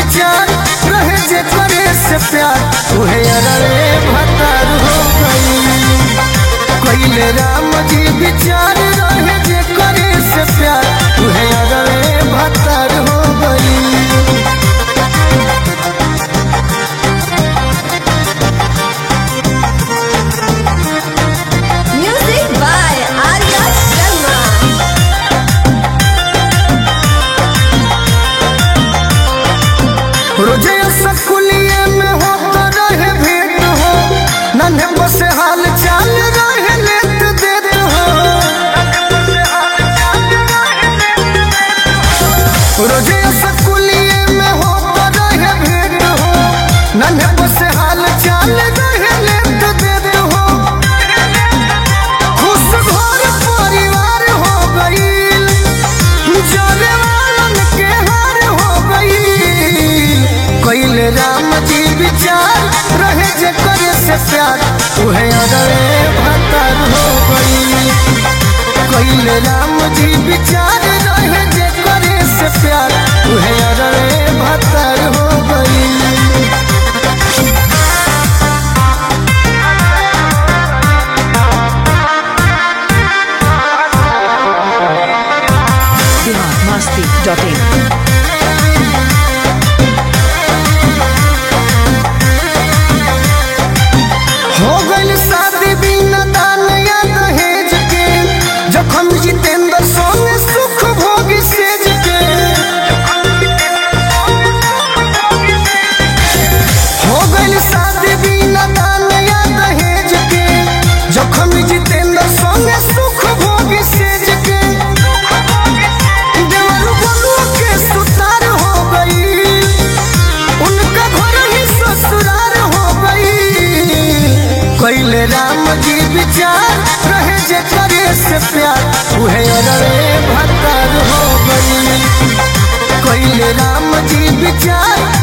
विचार रहे जे करे से प्यार उहे अरे भतार हो गई कैले राम जी विचार रहे जे करे से प्यार उहे अरे भतार हो गई Music by Arya Sharma. रोजे सकुलिए में हो तो रहे भेंट हो नन्हे बसे हाल चाल रहे लेत देत हो रोजे सकुलिए में हो तो रहे भेंट हो नन्हे बसे हाल चाल रहे लेत देत हो खुश घर परिवार हो गईल जाने वालन के हार हो गईल कैले राम जी विचार रहे जे करे से प्यार उहे अरे भतर हो गईल कैले राम जी विचार रहे जे करे से प्यार उहे अरे भतर हो गईल biharmasti.in हो गइल शादी बिना दान या दहेज के जखम जितेंद्र सोने सुख भोग सेज के हो गइल शादी बिना दान या दहेज के जखम जितेंद्र सोने सुख भोग सेज के देवर बलुआ के सुतार हो गई उनका घर ही ससुराल हो गई कैले राम जी विचार रहे जे करे से प्यार उहे अरे भतर हो गई कैले राम जी विचार